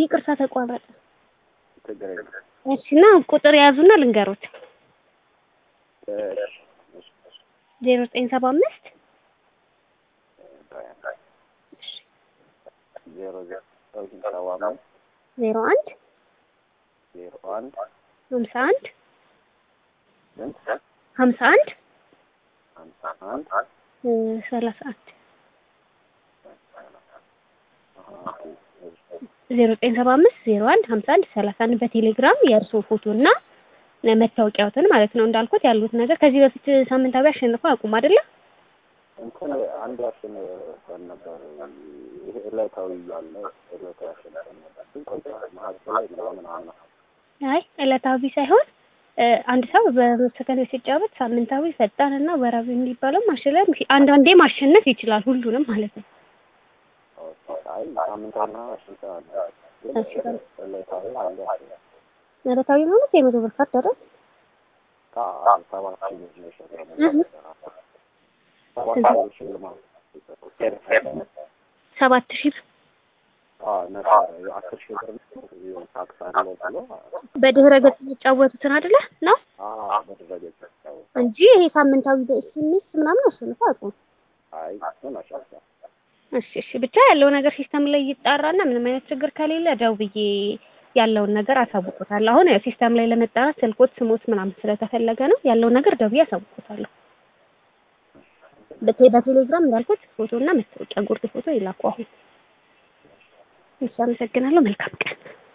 ይቅርታ ተቋረጠ። ችግር የለም። እሺ እና ቁጥር የያዙና ልንገሮት እሺ፣ እሺ፣ እሺ። ዜሮ ዘጠኝ ሰባ አምስት ዜሮ ዘጠኝ ሰባ አምስት ዜሮ አንድ ዜሮ አንድ ሀምሳ አንድ ስንት ሀምሳ አንድ ሀምሳ አንድ እ ሰላሳ አንድ አሀ፣ እሺ። ዜሮ ዘጠኝ ሰባ አምስት ዜሮ አንድ ሀምሳ አንድ ሰላሳ አንድ በቴሌግራም የእርስዎ ፎቶ እና መታወቂያዎትን ማለት ነው እንዳልኩት ያሉት ነገር ከዚህ በፊት ሳምንታዊ አሸንፈው አቁም አይደለ? እንትን አንድ አሸንፈን ነበር። ይሄ ዕለታዊ ያለ ዕለታዊ አሸንፈን ነበር። ግን ቆይቷል። መሀከል ላይ ምናምን አለ አይ ዕለታዊ ሳይሆን እ አንድ ሰው በሰከንድ ሲጫወት ሳምንታዊ፣ ፈጣን እና ወራዊ የሚባለው ማሸነፍ አንዳንዴ ማሸነፍ ይችላል ሁሉንም ማለት ነው። አይ ሳምንታዊና አሸንፈናል። ግን እሺ፣ በል። ዕለታዊ አንድ አሸንፈን ዕለታዊ ማለት የመቶ ብር ካርድ አይደል? ሰባት ሺህ ብር ነው የሸጠነው። ሰባት ሺህ ብር ሽልማት ሰባት ሺህ ብር አዎ ነበረ። የአስር ሺህ ብር ነው ታክስ አለው ብሎ በድህረ ገጽ የሚጫወቱትን አይደለ ነው አዎ በድረገጽ ነው። እንጂ ይሄ ሳምንታዊ በኤስኤምኤስ ምናምን አሸንፈው አቁም። አይ እሱን አሸንፈን እሺ እሺ ብቻ ያለው ነገር ሲስተም ላይ ይጣራና ምንም አይነት ችግር ከሌለ ደውዬ ያለውን ነገር አሳውቆታለሁ። አሁን ያው ሲስተም ላይ ለመጣራት ስልኮት ስሞት ምናምን ስለተፈለገ ነው ያለውን ነገር ደውዬ አሳውቆታለሁ። በቴ- በቴሌግራም እንዳልኩት ፎቶና መታወቂያ ጉርድ ፎቶ ይላኩ። አሁን እሺ፣ አመሰግናለሁ። መልካም ቀን